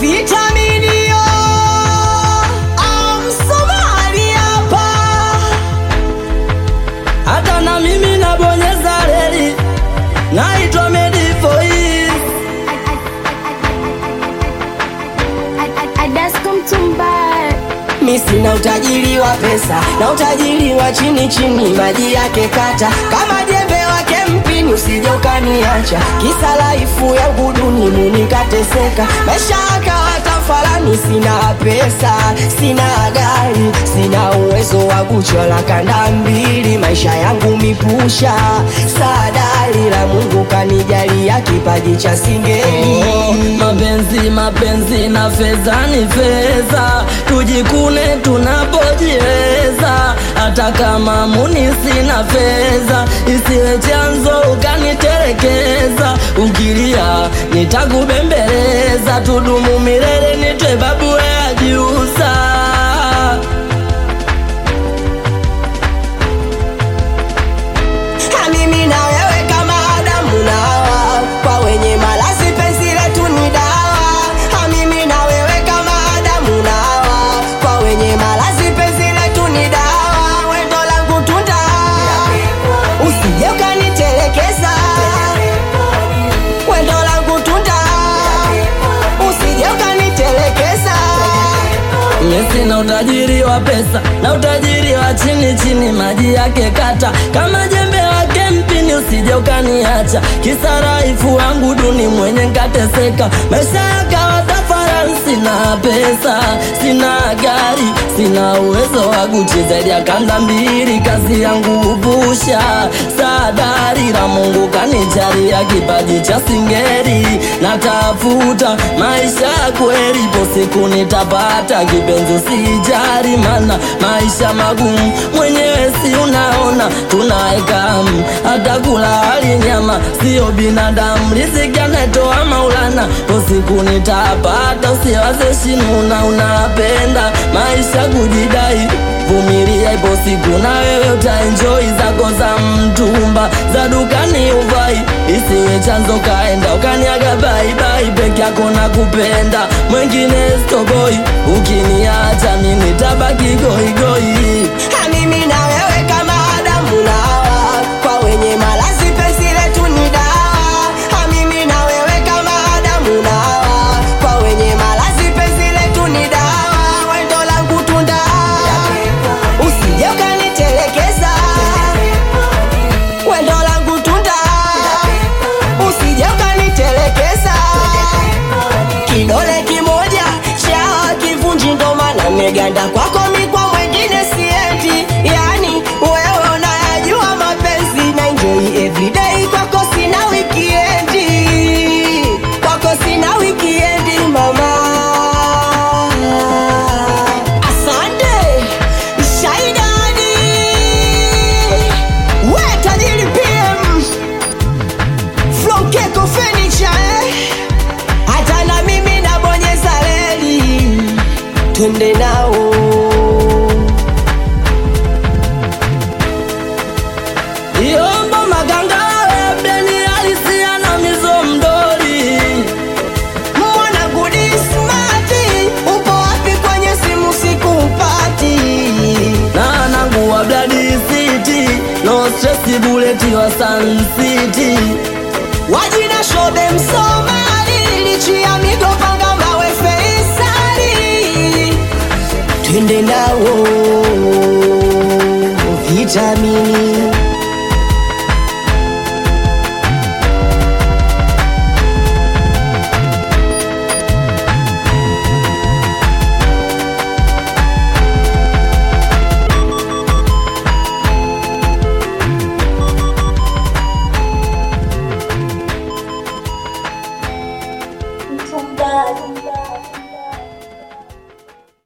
vitaminio amsomali hapa hata na mimi nabonyeza reli, naitwa Medivoice. Adasko Mtumba mi sina utajiri wa pesa na utajiri wa chini chini maji yake kata kama jembe wake mpini usije ukaniacha kisa laifu ya uguduni munikateseka maisha akawa tafalani sina pesa sina gari sina uwezo wa kuchola kanda mbili maisha yangu mipusha sadari la mungu kanijalia kipaji cha singeli Oh, mapenzi mapenzi na fedha ni fedha, tujikune tunapojiweza. Hata kama muni sina fedha, isiwe chanzo ukaniterekeza. Ukilia nitakubembeleza, tudumu milele, nitwe babu ya jiusa. Ha, mimi na wewe kama Adamu na Hawa, kwa wenye malazi penzi letu ni dawa. Ha, mimi na wewe kama Adamu na Hawa, kwa wenye malazi penzi letu ni dawa. Wendo langu tunda, usije ukanitelekeza. Wendo langu tunda, usije ukanitelekeza. Mimi sina utajiri wa pesa na utajiri wa chini chini, maji yake kata kama jembe wake mpini, usije ukaniacha kisa raifu wangu duni mwenye nkateseka, maisha yakawa tafarani. Sina pesa, sina gari, sina uwezo wa Gucci zaidi ya kanda mbili, kazi yangu upusha sadari la Mungu kanijalia kipaji cha singeri, natafuta maisha ya kweli, ipo siku nitapata kipenzi, usijari mana maisha magumu, mwenyewe si unaona tunaekamu, hata kula hali nyama sio binadamu, riziki anatoa Maulana, ipo siku nitapata, usiwaze shinuna, unapenda maisha kujidai vumilia, ipo siku na wewe utaenjoy zako za mtumba za dukani uvai, isiwe chanzo kaenda ukaniaga baibai, peke yako na kupenda mwengine stoboi, ukiniacha mimi tabaki goigoi. Ha, mimi na wewe kama Adamu na Hawa, kwa wenye malazi penzi letu ni dawa. Ha, mimi na wewe kama Adamu na Hawa, kwa wenye malazi penzi letu ni dawa. Wendo langu tunda, usije ukanitelekeza. Wendo langu tunda, usije ukanitelekeza. Kidole kimoja cha kivunji ndo maana meganda kwako mikwa mwengine siendi yani wewe unayajua mapenzi na enjoy everyday kwako sina wikiendi kwako sina wikiendi mama asante shaidani we tajiri pm from keko furniture eh? hata na mimi nabonyeza reli twende nao Yombo maganga webeni alisia na mizo mdori mwana gudi smati upo wapi kwenye simu sikupati na nangu wa Blood City no stress buleti wa Sun City wajina shobe msomali lichi ya migopanga mawe feisali twende nao vitamini